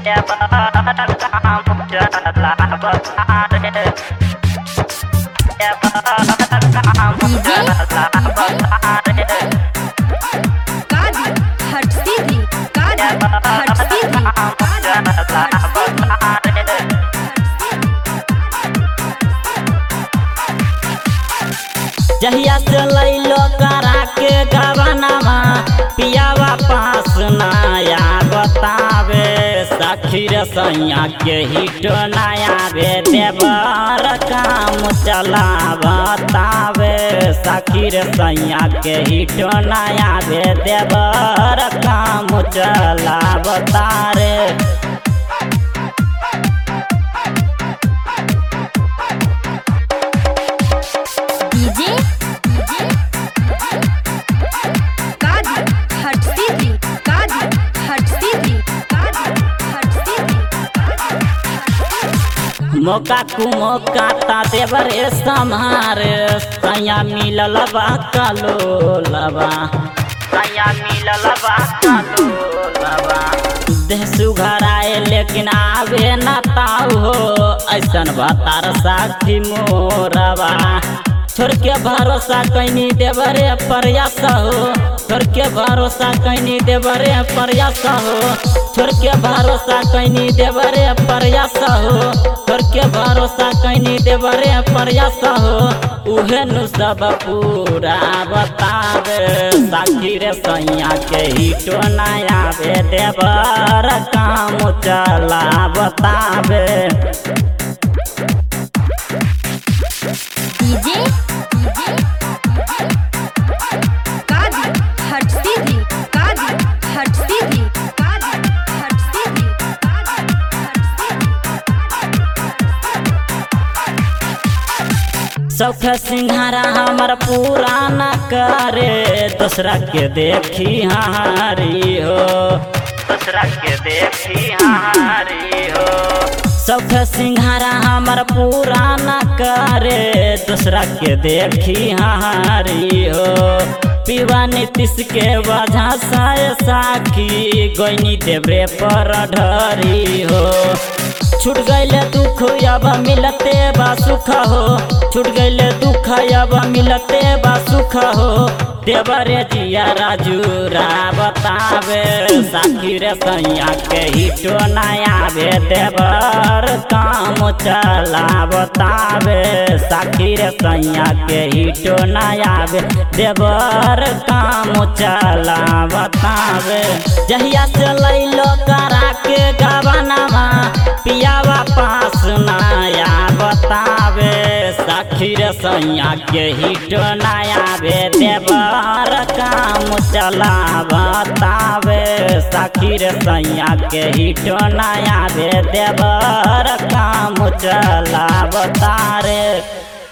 कादी हट सीधी कादी हट सीधी कादी हट जहिया से लैलो करा के गवनामा पियावा पास नया बतावे सखी रे सैया के हिट नया बे देवर काम चला बतावे सखी रे सैया के हिट नया बे देवर काम चला बतारे डीजे कादी हट सीधी कादी हट सीधी कादी हट सीधी मौका कु मौका ता देवरे समार सैया मिलल बा कालो लबा सैया मिलल बा कालो लबा देह सुघर आए लेकिन आवे न ताऊ हो ऐसन बतार साथी मोरबा छोड़ के भरोसा कैनी देवरे प्रयास हो छोड़ के भरोसा कैनी देवरे प्रयास हो छोड़ के भरोसा कैनी देवरे प्रयास हो छोड़ के भरोसा कैनी देवरे प्रयास हो उहे नु सब पूरा बतावे साखी रे सैया के हिटो नया बे देवर काम चला बतावे डीजे कादी हट सीधी कादी हट सीधी कादी हट सीधी कादी हट सौख सिंघारा हमर पूरा न करे दूसरा के देखी हारी हो दूसरा के देखी हारी हो सौख सिंघारा हमर पूरा न करे दूसरा के देखी हारी हो पीवा नीतीश के वजह से साखी गोइनी देवरे पर ढरी हो छूट गईले दुख अब मिलते बा सुख हो छूट गईले दुख अब मिलते बा सुख हो देवरे जिया राजू रा बतावे साखी रे सैया के हिटो नया बे देवर काम चला बतावे साखी रे सैया के हिटो नया बे देवर काम चला बतावे जहिया से लैलो करा के गवनामा पियावा पास नया बतावे सखी रे सैया के हिट नया बे देवर काम चला बतावे सखी रे सैया के हिट नया बे देवर काम चला बतारे